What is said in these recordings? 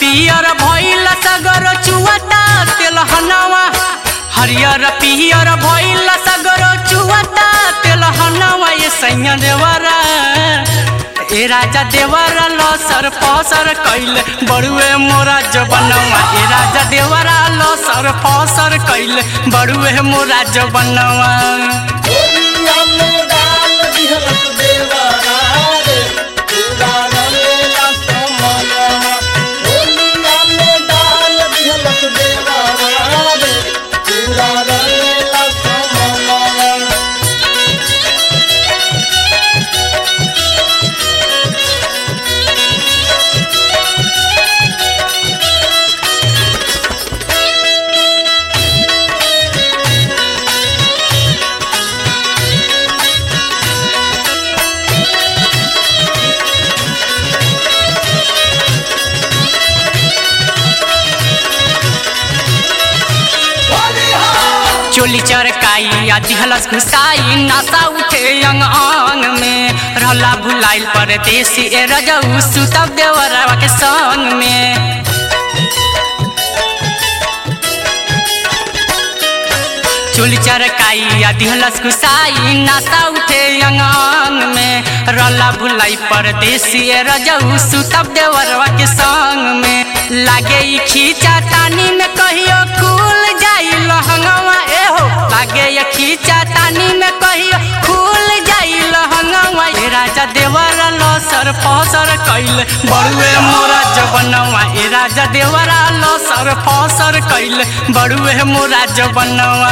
पियर भइल सगर चुवता तेलहनवा हरियर पियर भइल सगर चुवता तेलहनवा ये सैया देवरा ए राजा देवरा लसर फसर कैल बड़ुए मोरा जबनवा ए राजा देवरा लसर फसर कैल बड़ुए मोरा जबनवा होलिया में डाल दिहलस देवरा रे पूरा रंगेला समनवा होलिया में डाल दिहलस देवरा रे पूरा रंगेला समनवा चोली चरकाई आ दिहलस घुसाई नशा उठे अंग अंग में रहला भुलाइल परदेसी ए रजऊ सुतब देवरवा के संग में चोली चरकाई आ दिहलस घुसाई नशा उठे अंग अंग में रहला भुलाई परदेसी ए रजऊ सुतब देवरवा के संग में लागे ई खींचा तानी में कहियो खुल जाई लहंगवा ए हो लागे ये खींचा तानी में कहियो खुल जाई लहंगवा ए राजा देवरा लसर फसर कैल बड़ुए मोरा जबनवा ए राजा देवरा लसर फसर कैल बड़ुए मोरा जबनवा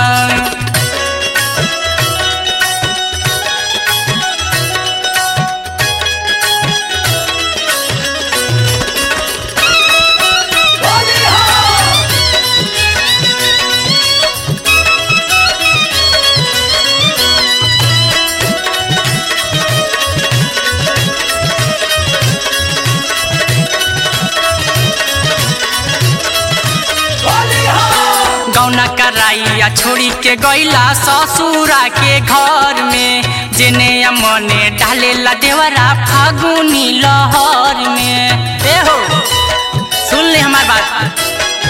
गौना कराइया छोड़ी के गैला ससुरा के घर में जेने मने डालेला देवरा फागुनी लहर में ए हो सुन ले हमार बात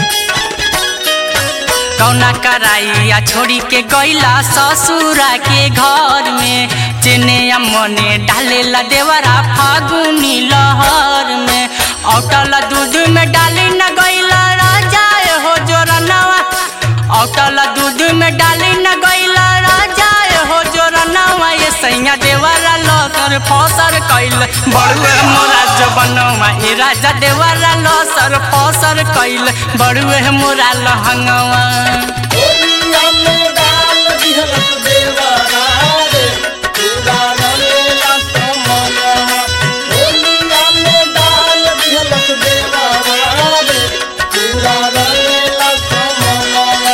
कौना कराइया छोड़ी के गैला ससुरा के घर में जेने मने डालेला देवरा फागुनी लहर में औटल दूध में डाली न गैला राजा ए हो जोरनवा औटल दूध में डाली न गैला राजा ए हो जोरनवा ये सैया देवरा लसर फसर कैल बड़ुए मोरा जबनवा ए राजा देवरा लसर फसर कैल बड़ुए मोरा लहंगवा होलिया में डाल दिहलस देवरा रे पूरा रंगेला समनवा होलिया में डाल दिहलस देवरा रे पूरा रंगेला समनवा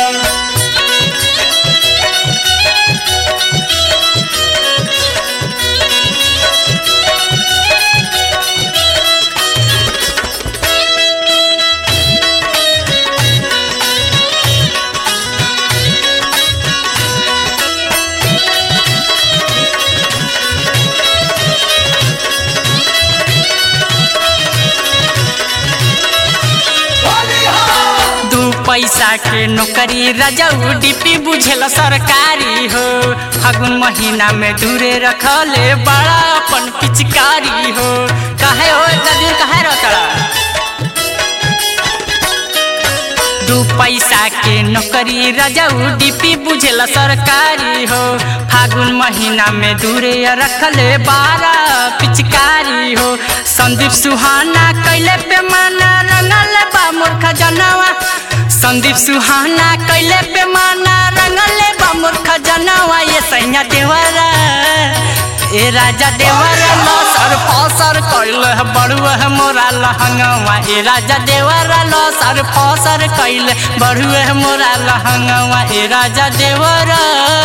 दू पैसा के नौकरी रजऊ डिपी बुझेल सरकारी हो फागुन महीना में दूरे रखले बड़ा अपन पिचकारी हो काहे हो इतना दिन काहे रहता दू पैसा के नौकरी रजऊ डिपी बुझेल सरकारी हो फागुन महीना में दूरे रखले बारह पिचकारी हो संदीप सुहाना कैले पे माना रंगल बा मूर्ख जनवा संदीप सुहाना कैले पे माना रंगले बा मूर्ख जनवा ये सैया देवरा ए राजा देवरा लसर फसर कैल बड़ुआ मोरा लहंगवा ए राजा देवरा लसर फसर कैल बड़ुआ मोरा लहंगवा ए राजा देवरा